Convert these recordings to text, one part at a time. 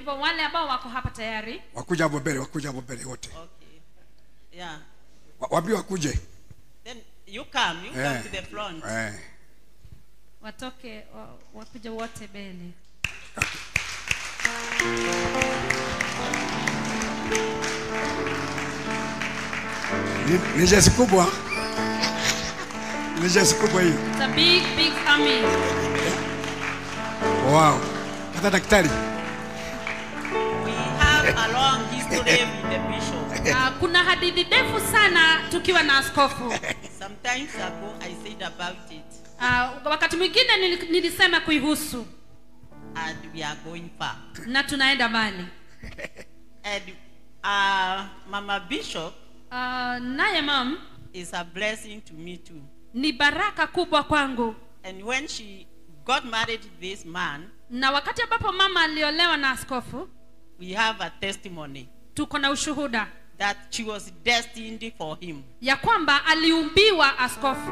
hivyo wale ambao wako hapa tayari wakuja hapo mbele wakuja hapo mbele wote Okay. Yeah. Wa- waambie wakuje Then you come, you Eh. come to the front. eh. watoke wa- wakuje wote mbele Ni- ni jesi kubwa ni jesi kubwa hii It's a big big army wow hata daktari We have a long history with the bishop. uh, kuna hadithi ndefu sana tukiwa na askofu Sometimes ago I said about it, uh, wakati mwingine nili- nilisema kuihusu and we are going far. na tunaenda mbali And uh, Mama Bishop uh, naye mam is a blessing to me too. ni baraka kubwa kwangu And when she got married to this man, na wakati ambapo mama aliolewa na askofu we have a testimony tuko na ushuhuda that she was destined for him. ya kwamba aliumbiwa askofu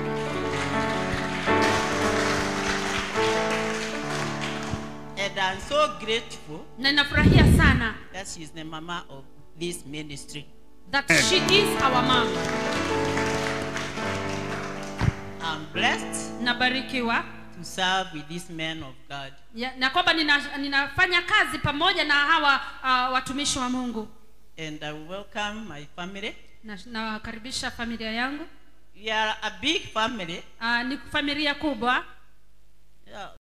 And I'm so grateful na ninafurahia sana that she's the mama of this ministry. that she is our mom I'm blessed nabarikiwa to serve with this man of God. ya, na kwamba nina, ninafanya kazi pamoja na hawa uh, watumishi wa mungu And I welcome my family. Na- nawakaribisha familia yangu We are a big family. uh, ni familia kubwa Yeah,